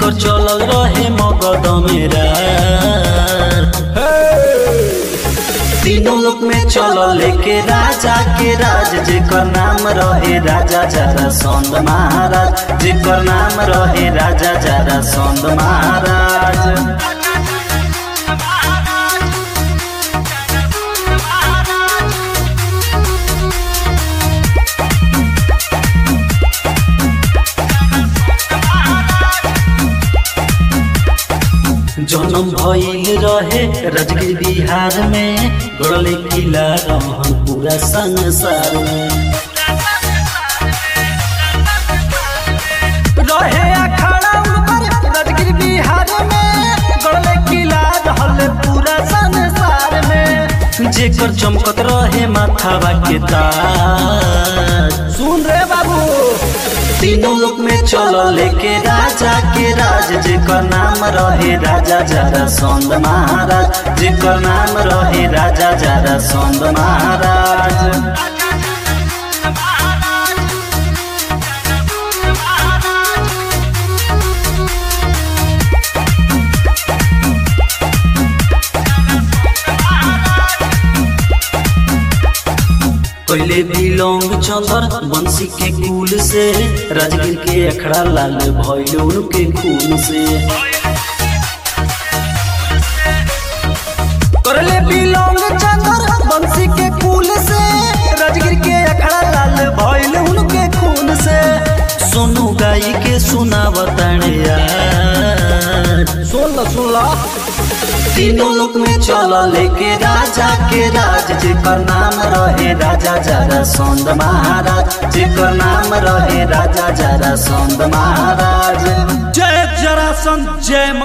जेकर चलल रहे मगध मेरा तीनों लोक में चलल लेके राजा के राज जेकर नाम रहे राजा जरा सौंद महाराज जेकर नाम रहे राजा जरा सौंद महाराज जन्म भइल रहे राजगीर बिहार में गड़ले किला रहन पूरा संसार में रहे अखाड़ा उनकर राजगीर बिहार में गड़ले किला रहल पूरा संसार में जेकर चमकत रहे माथावा के ताज सुन रे बाबू तीनों लोक में चल लेके राजा के राज जेकर नाम रहे राजा जरा सौंद महाराज जेकर नाम रहे राजा जरा सौंद महाराज पहले बिलोंग चंदर बंसी के कुल से राजगीर के अखड़ा लाल भइल उनके खून से करले बिलोंग चंदर बंसी के कुल से राजगीर के अखड़ा लाल भइल उनके खून से सोनू गाई के सुनावताने यार सुन लो सुन लो तीनों लोक में चल लेके राजा के राज जेकर नाम रहे राजा जरा सौंद महाराज जेकर नाम रहे राजा जरा सौंद महाराज जय जरासन जय